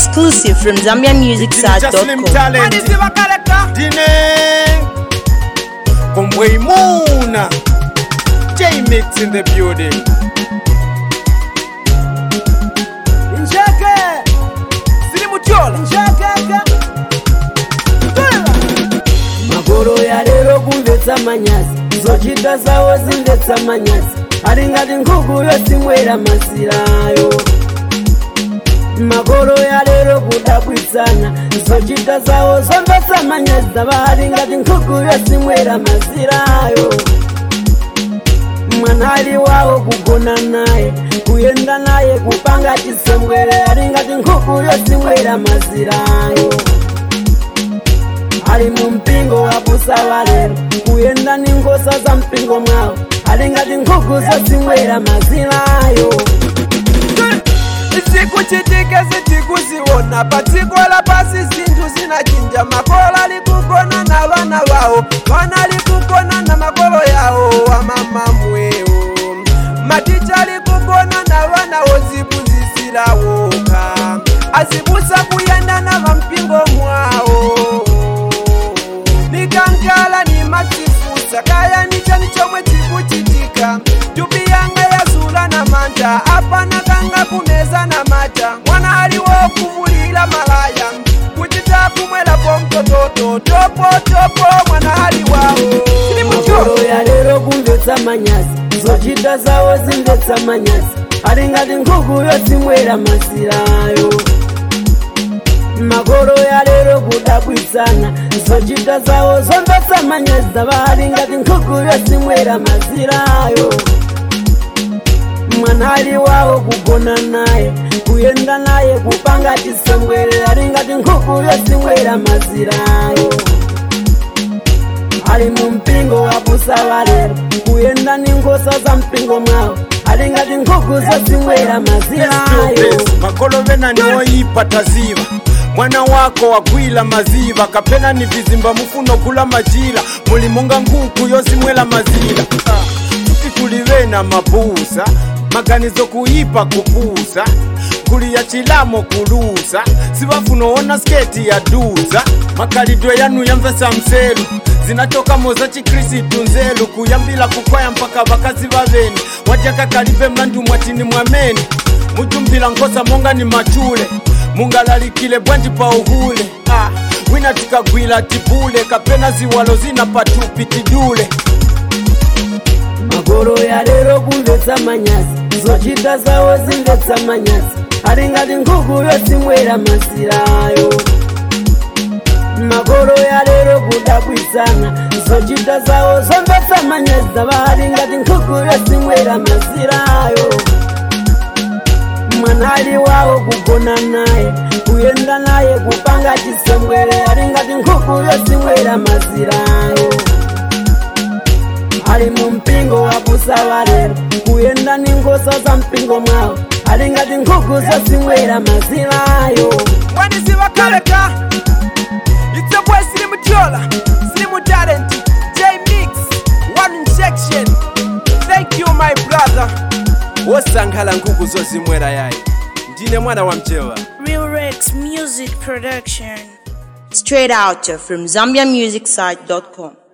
Exclusive from Just Slim ZambiaMusicSite.com. Talent. Dine Kombwe Muna J-Mix in the building njeke siri mutyola njekeka magoro ya lero kumvetsa manyazi zochita zawo zimvetsa manyazi ali ngati nkhuku yosimwera masirayo magoro ya lero kudabwitsana zochita zawo zomvetsa manyazi zava ali ngati nkhuku yosimwera masirayo mwanali wawo kugona naye kuyenda naye kupanga chisembwere ali ngati nkhuku yosimwera mazirayo ali mu mpingo wa busala lero kuyenda ni ngosa za mpingo mwawo ali ngati nkhuku zosimwera mazirayo zikuchitika zitikuziona patsiko la pasi zinthu zinachinja makolo ali kugona na vana vawo vana ali kugona na makolo yawo amamamwewo maticha ali kugona na vana woziphunzisirawoka azibusa kuyenda na vampingo mwawo nikankala ni madzifusa kaya nichani chomwe chikuchitika tupi yanga yazula na manta apana kanga kuneza na mata mwana aliwo kumulila malaya kuchita kumwelapo mtototo topo topo mwana ali wawo magoro ya lero kumvetsa manyazi zochita zawo zimvetsa manyazi ali ngati nkhuku yosimwera masirayo magoro ya lero kudabwitsana zochita zawo zomvetsa manyazi zava ali ngati nkhuku yosimwera masirayo mwanali wawo kugona naye kuyenda naye kupanga chisembwere ali ngati nkhuku yosimwera mazirayo ali mu mpingo wa busala lero kuyenda ni ngosa za mpingo mwawo ali ngati nkhuku zosimwera mazirayo makolo vena niwoyipa taziva mwana wako wagwila maziva kapena ni vizimba mufuno kula majila muli munga nkhuku yosimwela mazila Ah, kuti kuli vena mabusa maganizo kuyipa kupusa kuli ya chilamo kulusa sivafunoona sketi ya duza makalidwe yanu yamvesa mselu zinatokamo za chikrisitu nzelu kuyambila kukwaya mpaka vakazi vaveni wajaka kalive mlandu mwatini mwameni mujumbila nkosa monga ni machule mungalalikile bwanji pa uhule ah, wina tikagwila tibule kapena ziwalo zina patupi tidule magoro ya lero kumvetsa manyazi zochita zawo zimvetsa manyazi ali ngati nkhuku yosimwera masirayo magoro ya lero kudabwitsana zochita zawo zomvetsa manyazi zava ali ngati nkhuku yosimwera masirayo mwanali wawo kugona naye kuyenda naye kupanga chisembwere ali ngati nkhuku yosimwera mazirayo ali mu mpingo wa busala lero kuyenda ni ngosa za mpingo mwawo ali ngati nkhuku zosimwera mazirayo mwanizivakaleka it's a boy slim tyola slim talent j mix one injection thank you my brother wosankhala nkhuku zozimwera yayi ndine mwana wa mchewa Real Rex Music Production. Straight out from ZambiaMusicSite.com.